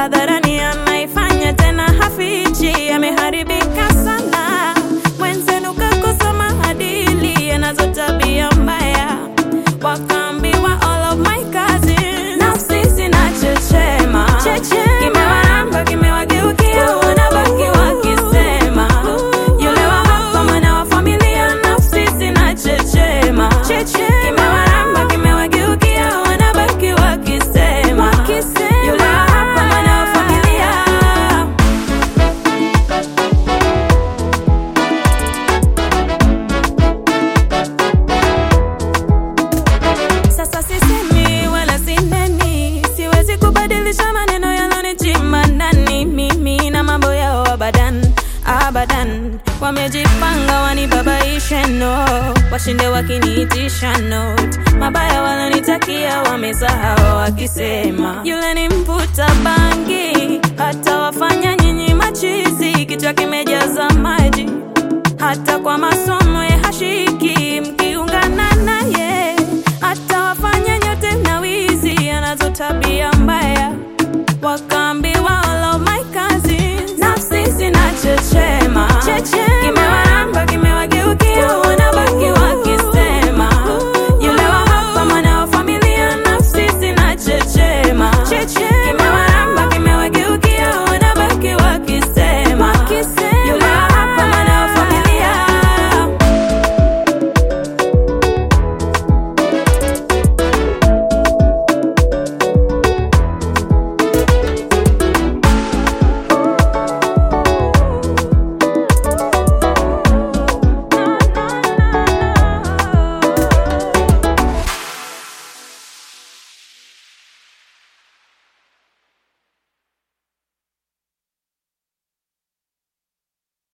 hadharani anaifanya tena hafichi, ameharibika sana. Mwenzenu kakosa maadili, anazo tabia mbaya, wakaambiwa all of my cousins. Nafsi zinachechema, kimewaramba kimewageukia, wanabaki wakisema yule wa hapa mwana wa familia, nafsi zinachechema, kimewaramba kimewageukia, wanabaki wakisema yule wa hapa mwana wa familia. Sasa sisemi wala sineni, siwezi kubadilisha maneno yalonichima ndani. Mimi na mambo yao abadan abadan, wamejipanga wanibabaishe, no, washinde wakiniitisha note. Mabaya walonitakia wamesahau, wakisema yule ni mvuta bangi, hata wafanya nyinyi machizi, kichwa kimejaza maji, hata kwa masomo ya hashiki mki